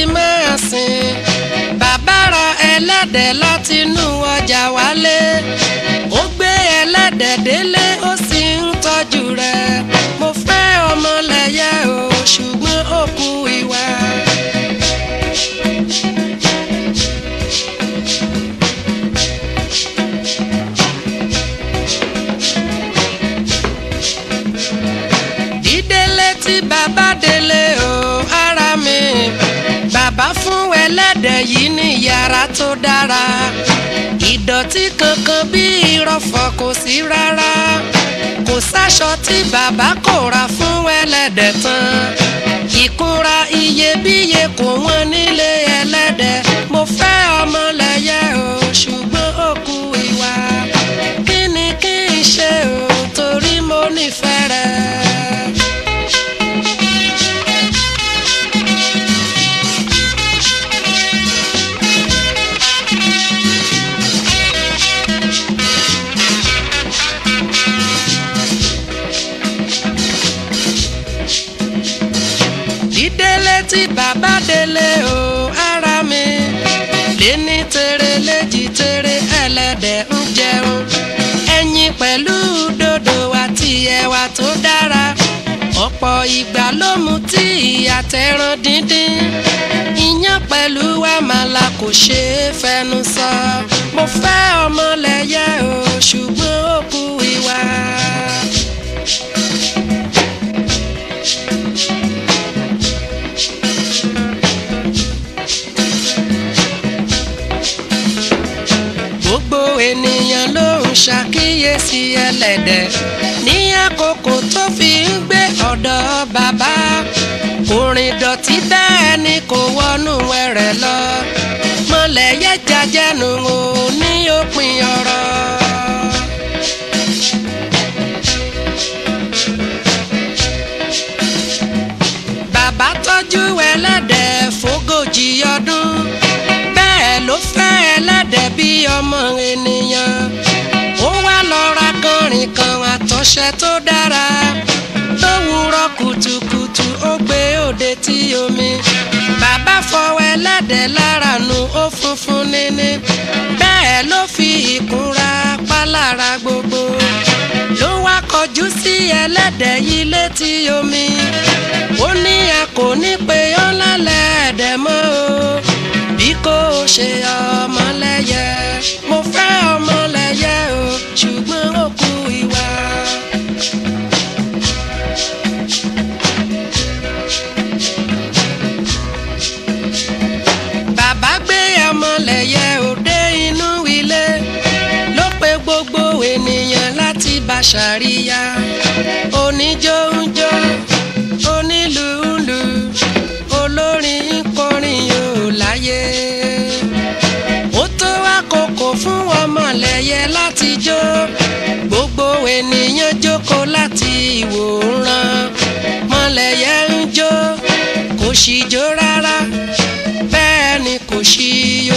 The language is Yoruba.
máa sìn bàbá ra ẹlẹ́dẹ̀ láti inú ọjà wálé ó gbé ẹlẹ́dẹ̀ délé ó sì ń tọ́jú rẹ̀ mo fẹ́ ọmọlẹ́yẹ o ṣùgbọ́n ó kú ìwà. dídélé tí bàbá délé o ara mi bàbá fún ẹlẹ́dẹ̀ yìí ní yàrá tó dára ìdọ̀tí kankan bí ìrọ̀fọ̀ kò sí rárá kò sáṣọ tí bàbá kò ra fún ẹlẹ́dẹ̀ tán ìkúra iyebíye kò wọ́n nílé ẹlẹ́dẹ̀ mo fẹ́ ọmọlẹ́yẹ o ṣùgbọ́n ó kú ìwà kí ni kí n ṣe o torí mo nífẹ̀ẹ́ rẹ̀. dídélé tí bàbá délé o ara mi léní tere léjì tere ẹlẹ́dẹ̀ ń jẹun ẹyin pẹ̀lú dòdò àti ẹ̀wà tó dára ọ̀pọ̀ ìgbà ló mu tí àtẹ̀ràn díndín iyán pẹ̀lú àmàlà kò ṣeé fẹnu sọ mo fẹ́ ọmọlẹ́yẹ o ṣùgbọ́n ó kú ìwà. gbogbo ènìyàn ló ń ṣàkíyèsí ẹlẹ́dẹ̀ ní àkókò tó fi ń gbé ọ̀dọ̀ bàbá orin dọ̀tí bẹ́ẹ̀ ni kò wọnú ẹrẹ̀ lọ mọ̀lẹ́yẹ jajẹnu o ní òpin ọ̀rọ̀. bàbá tọ́jú ẹlẹ́dẹ̀ fógójì ọdún bẹ́ẹ̀ ló fẹ́ ẹlẹ́dẹ̀ bí ọmọ ènìyàn ó wá lọ ra kọrin kan àtọ̀ṣẹ tó dára lówùúrọ̀ kùtùkùtù ó gbé òde tí omi bàbá fọwọ́ ẹlẹ́dẹ̀ lára nu ó funfun níní bẹ́ẹ̀ ló fi ìkúnra pálára gbogbo ló wá kọjú sí ẹlẹ́dẹ̀ yìí létí omi ó ní a kò ní pé ó lálẹ́ ẹ̀dẹ̀ mọ́ o bí kò ṣe ọmọlẹ́yẹ mo fẹ́ ọmọlẹ́yẹ o ṣùgbọ́n ó kú ìwà. bàbá gbé ọmọlẹ́yẹ òde inú ilé ló pe gbogbo ènìyàn láti bá ṣàríyá oníjó ń jó onílù ń lù olórin ń kọrin yóò láyé ó tó àkókò fún ọmọlẹ́yẹ láti jó gbogbo ènìyàn jókòó láti ìwòran mọ̀lẹ́yẹ ń jó kò sì jó rárá bẹ́ẹ̀ ni kò sì